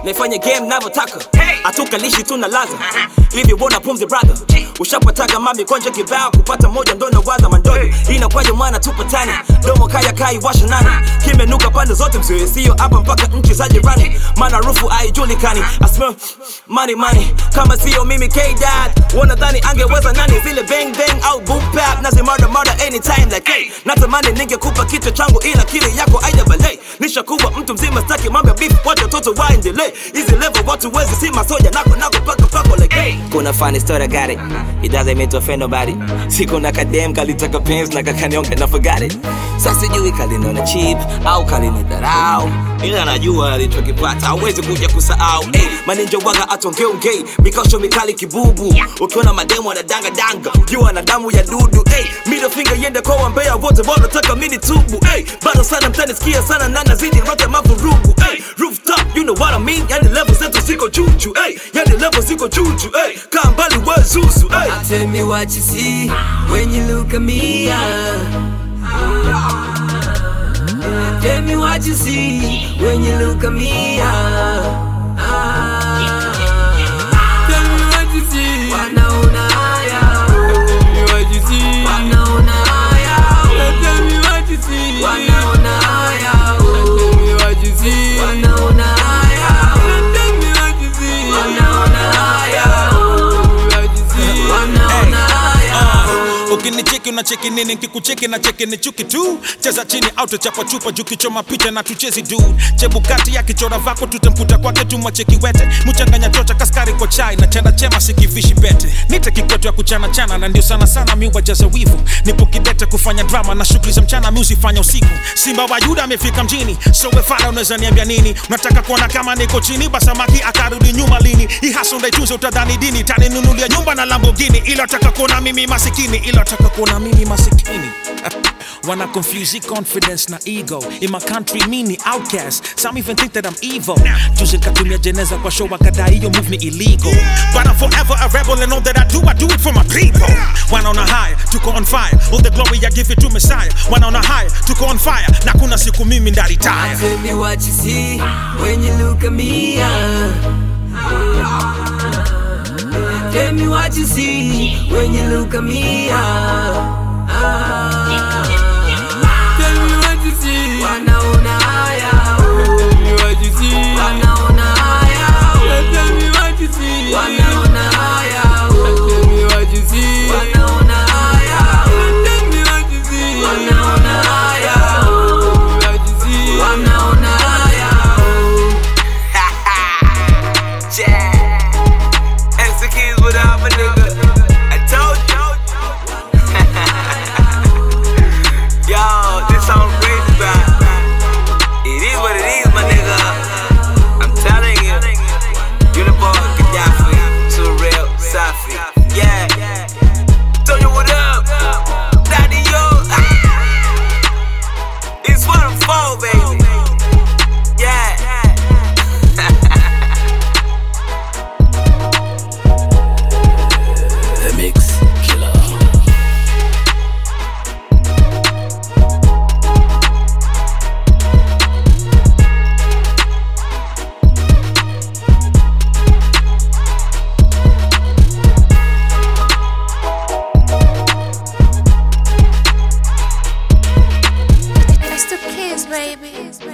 naifanya game navyotaka hatukalishi tuna laza hivi bona pumzi brother ushapataga mami konje kibao kupata moja ndo nawaza mandodo inakwaje mwana tupatane domo kaya kai washa nani kimenuka pande zote msiwe sio hapa mpaka nchi za jirani maana rufu haijulikani I smell money money kama sio mimi K-Dad wanadhani angeweza nani zile bang bang au boom bap nazi murder murder anytime like hey natamani ningekupa kichwa changu ila kile yako aida balei nishakuwa mtu mzima staki mambo ya beef wacha watoto waendelee hizi level watu wezi si masoja nako nako paka pako like hey kuna funny story I got it it doesn't mean to offend nobody siku na kadem kalitaka pens na kakanionga na forgot it sasa sijui kaliniona cheap au kalinidharau ila najua alichokipata hawezi kuja kusahau hey, maninja waga atongeongei mikosho mikali kibubu ukiona mademo na danga danga jua na damu ya dudu hey, middle finger yende kwa wambea wote wanataka mini tubu hey, bado sana mtanisikia sana na nazidi rote mavurugu hey, rooftop you know what I mean yani level zetu ziko juju hey, yani level ziko juju hey, kaa mbali we zuzu hey. Tell me what you see when you look at me. ah. Tell me what you see when you look at me. ah. Ah. Tell me what you see. Wanaona haya. Tell me what you see. Wanaona haya. Tell me what you see. Wanaona haya. Tell me what you see. Wanaona haya. Tell me what you see. Wanaona haya. Wanaona haya. ukinicheki unacheki nini nkikucheki na cheki ni chuki tu cheza chini au tuchapa chupa juu kichoma picha na tuchezi du chebukati ya kichora vako tutemputa kwake tumwacheki wete mchanganya chocha kaskari kwa chai na chana chema sikivishi bete nite kikwetu ya kuchana chana na ndio sana sana mi wajaza wivu nipo kidete kufanya drama na shughuli za mchana mi usifanya usiku simba wa yuda amefika mjini so wefala unaweza niambia nini unataka kuona kama niko chini basamaki akarudi nyuma lini ihasa ndaitunze utadhani dini taninunulia nyumba na lambogini ila taka kuona mimi masikini ila taka kuona mimi masikini Wanna confuse the confidence na ego In my country mini outcast Some even think that I'm evil Juzi katumia jeneza kwa show wakadai hiyo move ni illegal But I'm forever a rebel and all that I do I do it for my people Wanaona high, tuko on fire All the glory I give it to Messiah Wanaona high, tuko on fire Na kuna siku mimi ndaritaya Tell me what you see when you look at me. ah. Tell me what you see when you look at me. ah. Ah. Tell me what you see. Wanaona haya. Tell me what you see. Wanaona haya. Tell me what you see. Wanaona haya. Tell me what you see. Wanaona haya. Tell me what you see. Wanaona haya. Tell me what you see. Wanaona haya. Yeah. Execute without my nigga. I told you. Yo, this song crazy, bro. It is what it is, my nigga. I'm telling you. Uniform, Gaddafi, too real, Safi. Yeah. Tell you what up. Daddy, yo. Ah. It's what I'm for, baby. Yeah. The Mix Killer. It's the kids, baby.